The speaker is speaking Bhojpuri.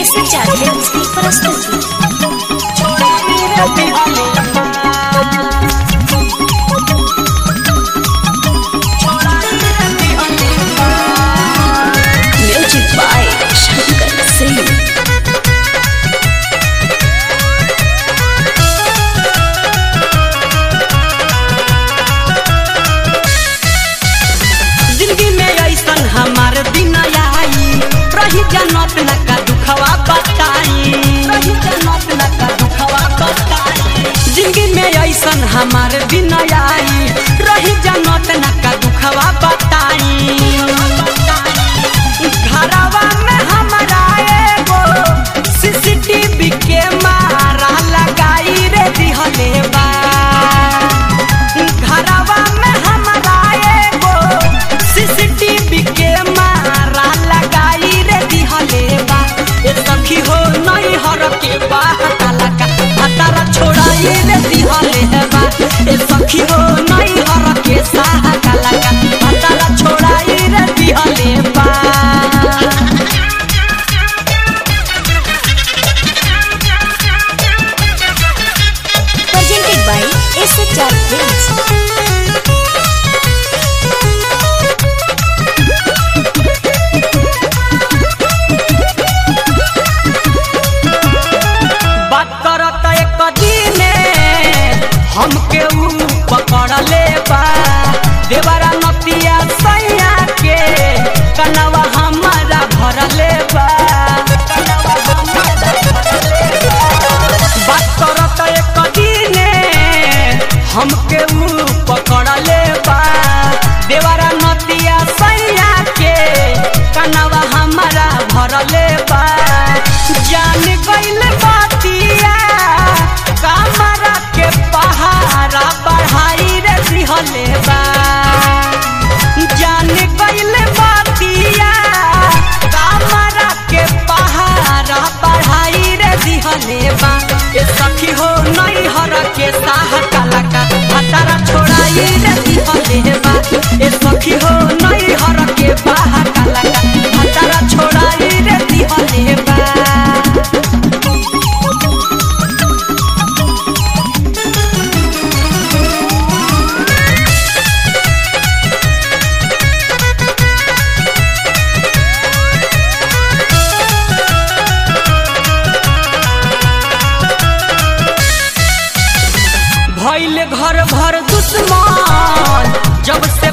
SHR Films की प्रस्तुति म्यूजिक बाय शंकर सिंह जिंदगी में ऐसन हमार दिन आई रही जनत न का दुखवा बताई रही जनत न का दुखवा बताई जिंदगी में ऐसन हमार दिन आई रही जनत न का दुखवा बताई घरवा में हमारा एगो सीसीटीवी के मारा लगाई रे दिहले बा घरवा में हमारा एगो सीसीटीवी के मारा लगाई रे दिहले बा ए सखी हो नहीं हर के बा हताला का हतारा छोड़ाई रे दिहले बा ए सखी हो नहीं हर के साहा काला का हतारा छोड़ाई रे दिहले बा presented by SHR Films. बात करत एक दिने हमके ऊ पकड़ ले बा देवरा नतिया सैया के कनवा हमारा भर ले बा बात करत एक दिने हमके ऊ पकड़ ले बा देवरा नतिया सैया के कनवा हमारा भर ले बा जान गइल बातिया कमरा के पहाड़ा बढ़ाई रे दिहले बा जान गइल बातिया कमरा के पहाड़ा बढ़ाई रे दिहले बा ए सखी हो नहीं हर के साह काला का हतारा छोड़ाई रे दिहले बा ए सखी हो नहीं हर के बाह काला का हतारा छोड़ाई रे दिहले बा भइल घर भर दुश्मन जब से